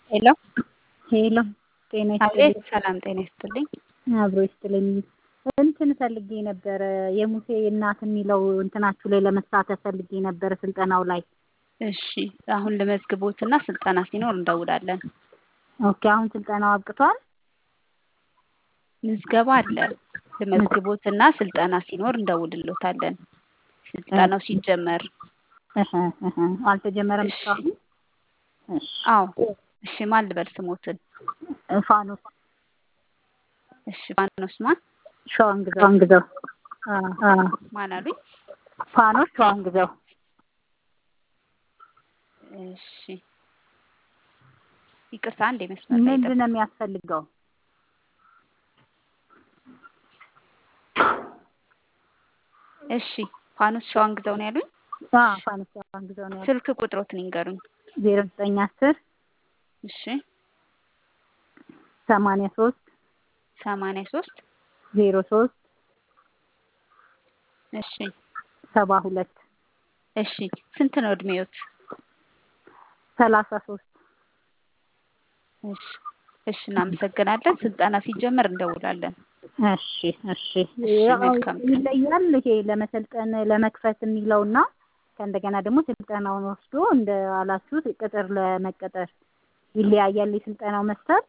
ሄሎ ሄሎ ጤና አቤት ይስጥልኝ። ሰላም ጤና ይስጥልኝ። አብሮ ይስጥልኝ። እንትን ፈልጌ ነበረ የሙሴ እናት የሚለው እንትናችሁ ላይ ለመሳተፍ ፈልጌ ነበረ ስልጠናው ላይ። እሺ አሁን ልመዝግቦትና ስልጠና ሲኖር እንደውላለን። ኦኬ አሁን ስልጠናው አብቅቷል? ምዝገባ አለ። ልመዝግቦትና ስልጠና ሲኖር እንደውልሎታለን። ስልጠናው ሲጀመር እህ እህ አልተጀመረም እሺ። እስካሁን? እሺ አዎ እሺ ማን ልበል ስሞትን? ፋኖስ እሺ ፋኖስ ማን ሸዋንግዛው ሸዋንግዛው አ አ ማን አሉኝ? ፋኖስ ሸዋንግዛው እሺ ይቅርታ አንዴ መስመር ላይ ምንድን ጠብቁ። ነው የሚያስፈልገው? እሺ ፋኖስ ሸዋንግዛው ነው ያሉኝ? አ ፋኖስ ሸዋንግዛው ነው ያለው። ስልክ ቁጥሮትን ይንገሩኝ። ዜሮ ዘጠኝ አስር እሺ ሰማንያ ሶስት ሰማንያ ሶስት ዜሮ ሶስት እሺ ሰባ ሁለት እሺ ስንት ነው እድሜዎት? ሰላሳ ሶስት እሺ እሺ እናመሰግናለን። ስልጠና ሲጀመር እንደውላለን። እሺ እሺ እሺ ያው መልካም ቀን። ይለያል ይሄ ለመሰልጠን ለመክፈት የሚለውና ከእንደገና ደግሞ ስልጠናውን ወስዶ እንደ አላችሁት ቅጥር ለመቀጠር ይለያያል የስልጠናው መስፈርት?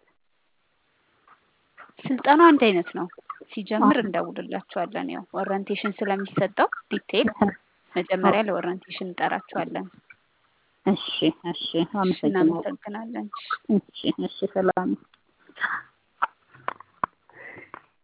ስልጠናው አንድ አይነት ነው። ሲጀምር እንደውልላችኋለን። ያው ኦሪንቴሽን ስለሚሰጠው ዲቴል መጀመሪያ ለኦሪንቴሽን እንጠራችኋለን። እሺ እሺ እሺ አመሰግናለሁ። እናመሰግናለን። እሺ እሺ እሺ ሰላም